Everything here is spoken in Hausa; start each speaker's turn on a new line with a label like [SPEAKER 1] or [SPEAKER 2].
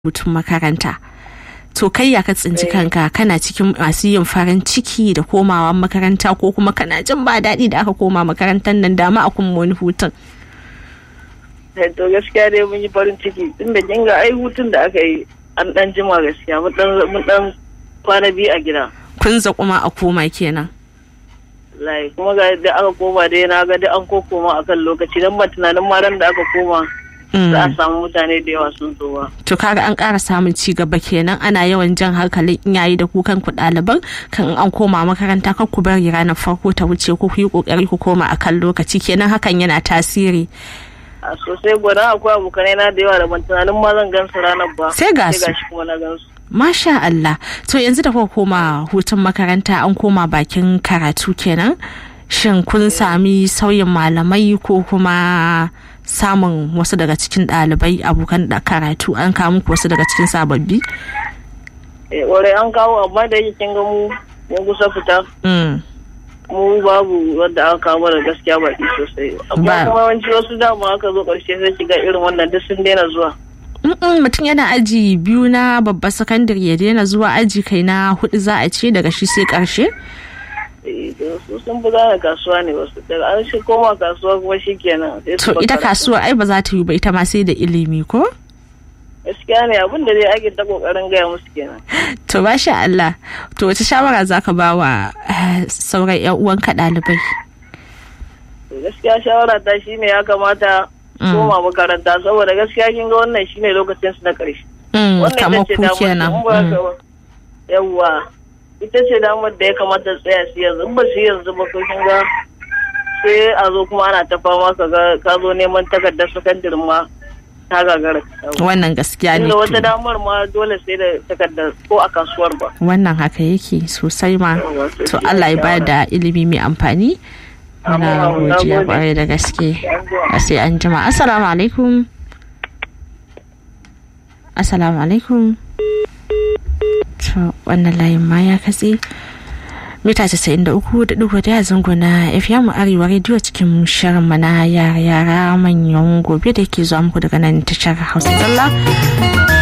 [SPEAKER 1] hutun makaranta to kai ya ka tsinci kanka kana cikin masu yin farin ciki da komawa makaranta ko kuma kana jin ba daɗi da aka koma makarantar nan dama a kuma wani hutun
[SPEAKER 2] to gaskiya dai mun yi farin ciki tunda kin ga ai hutun da aka yi an dan jima gaskiya mun dan kwana biyu a gida
[SPEAKER 1] kun kuma a koma kenan
[SPEAKER 2] lai kuma ga da aka koma dai na ga da an koma akan lokaci dan ba tunanin ma ran da aka koma za a samu mutane da yawa sun zo ba.
[SPEAKER 1] To kaga an ƙara samun ci gaba kenan ana yawan jan hankalin iyaye da kukan ku ɗaliban kan an koma makaranta kan ku bari ranar farko ta wuce ko ku yi ƙoƙari ku koma akan lokaci kenan hakan yana tasiri.
[SPEAKER 2] A sosai gwada akwai abokanai na da yawa da ban tunanin ma zan gansu ranar ba.
[SPEAKER 1] Sai ga su.
[SPEAKER 2] kuma na gansu.
[SPEAKER 1] Masha Allah. To yanzu da kuka koma hutun makaranta an koma bakin karatu kenan. Shin kun sami sauyin malamai ko kuma samun wasu daga cikin ɗalibai abokan da karatu an kawo muku wasu daga cikin sababbi?
[SPEAKER 2] Eh, ware an kawo amma da yake kin ga mu mun kusa fita. Mu babu wanda aka kawo da gaskiya baki sosai. Amma kuma yawanci wasu dama aka zo ƙarshe sai shiga irin wannan duk sun daina zuwa.
[SPEAKER 1] mutum yana aji biyu na babba sakandare ya daina zuwa aji kai na hudu za a ce daga shi sai karshe?
[SPEAKER 2] su sun fi gane kasuwa ne wasu daga an shi koma kasuwa kuma shi kenan
[SPEAKER 1] to ita kasuwa ai ba za ta yi ba ita ma sai da ilimi ko
[SPEAKER 2] gaskiya ne abin da dai ake ta kokarin gaya musu kenan
[SPEAKER 1] to masha Allah to wace shawara za ka ba wa sauran yan uwanka ɗalibai
[SPEAKER 2] gaskiya shawara ta shine ya kamata koma makaranta saboda gaskiya kin ga wannan shine lokacin su na ƙarshe
[SPEAKER 1] kamar ku kenan
[SPEAKER 2] yawwa ita ce damar da ya kamata tsaya su yanzu ba su yanzu ba kin ga sai a zo kuma ana ta fama ka ga ka zo neman takardar sakandare ma ta gagara
[SPEAKER 1] wannan gaskiya ne
[SPEAKER 2] wata damar ma dole sai da takardar ko a kasuwar ba
[SPEAKER 1] wannan haka yake sosai ma to Allah ya ba da ilimi mai amfani muna godiya kwarai da gaske sai an jima assalamu alaikum assalamu alaikum to wannan layin ma ya katse mita 93.1 zango na fm arewa rediyo cikin shirin mana yara yara manyan gobe da ke zuwa muku daga nan tashar hausa zalla